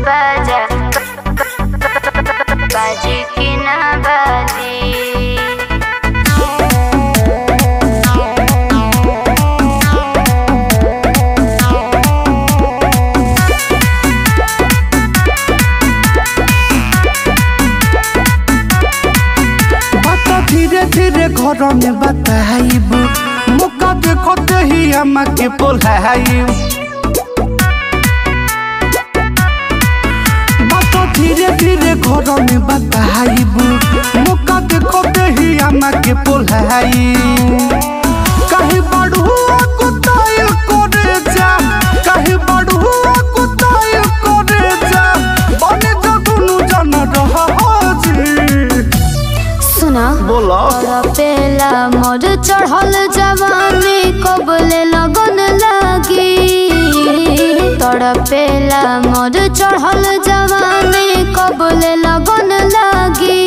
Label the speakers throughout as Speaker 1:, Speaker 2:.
Speaker 1: बाजा बाजी की ना बाजी
Speaker 2: बात धीरे धीरे घर में बताइब मौका देखते ही अम्मा के बोलाइब बात धीरे धीरे घर में बताइब मौका देखते ही अम्मा के बोलाइब कहीं बढ़ुआ कुताइल करे जा कहीं बढ़ुआ कुताइल करे जा बने जो दुनु जन रहा जी
Speaker 1: सुना
Speaker 2: बोला
Speaker 1: पेला मोर चढ़ल जवानी कबले लगन लागी तड़पेला मोर चढ़ल जवानी कबले लगन लागी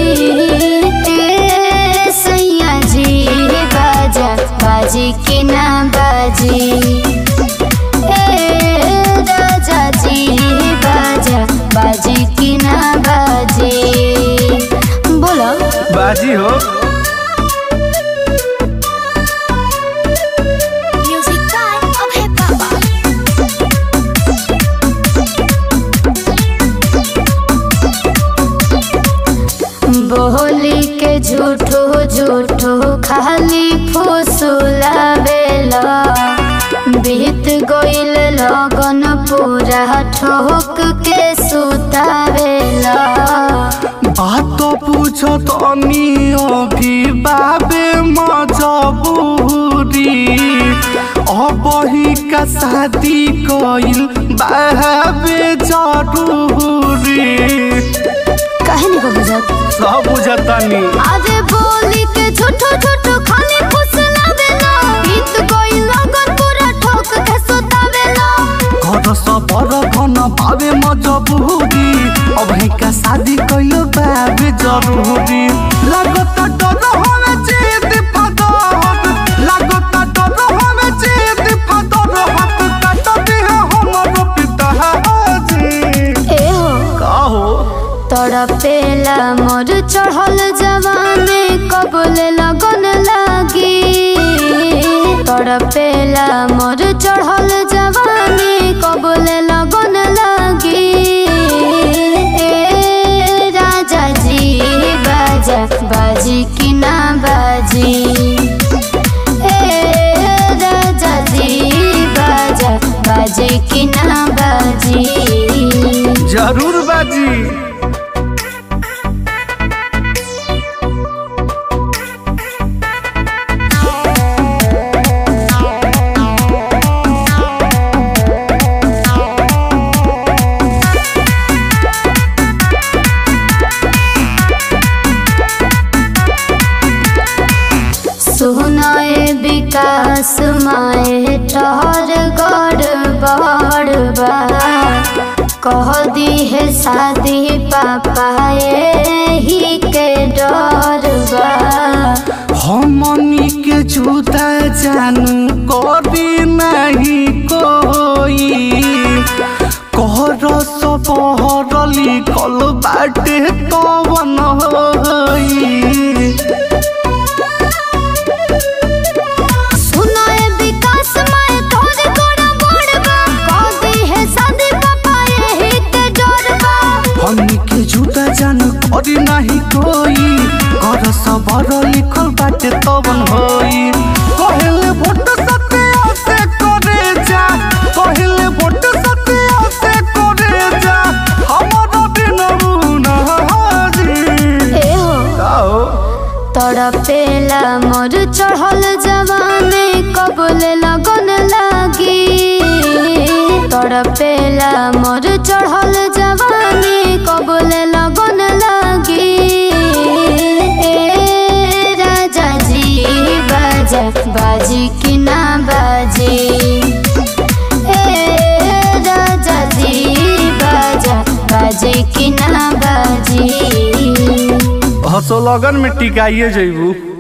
Speaker 1: ए सैया जी बाजा बाजी की ना बाजी ए राजा जी बाजा बाजी की ना बाजी बोलो
Speaker 2: बाजी हो
Speaker 1: Music by Abhay Baba. बोली के झूठो झूठो खाली फुसुलावेला बीत गइल लगन पूरा ठोक के सुतावेला
Speaker 2: बात पूछो तनी अभी बाबे मजबूरी अब ही का शादी कइल बाबे जरूरी
Speaker 1: काहे नहीं को बुझत
Speaker 2: सब बुझतानी
Speaker 1: अरे बोली के झूठो झूठो खाली फुसलावेला बीत गइल लगन पूरा ठोक के सुतावेला
Speaker 2: घर सबर घन बाबे मजबूरी अब ही का शादी कइल बाबे जरूरी लागता डर हवे जीत फदर लागता डर हवे जीत फदर हाथ काट दे हमर पिता जी
Speaker 1: ए हो
Speaker 2: का हो
Speaker 1: तड़पेला मोर चढ़ल जवानी कबले लगन लागी तड़पेला मोर चढ़ल जवानी कबले लगन लागी ए राजा जी बाजा बाजी की ना बाजी ए राजा जी बाजा बाजी की ना बाजी
Speaker 2: जरूर बाजी
Speaker 1: सुनाए विकास माए ठहर गड़ बड़बा कह दी है शादी पापा ही के डरबा
Speaker 2: हमनी के जूता जानू करी नहीं कोई कहर सबहर लिखल बाटे कवन होई
Speaker 1: सुनाए विकास माए ठहर गड़ बड़बा कह दी है शादी पापा ही के डरबा
Speaker 2: हमनी के जूता जानू करी नहीं कोई कहर सबहर लिखल बाटे कवन होई कहले वोट सत्या से करे जा कहले वोट सत्या से करे जा हमारा बिन हाजी
Speaker 1: ए हो
Speaker 2: आओ
Speaker 1: तड़पेला मोर चढ़ल जवानी कबले लगन लागी तड़पेला मोर चढ़ल जवानी कबले लगन लागी ए राजा जी बाजा बाजी की ना बाजी ए राजा जी बाजा बाजी की ना बाजी
Speaker 2: हसो लगन में टिकाइए जइबू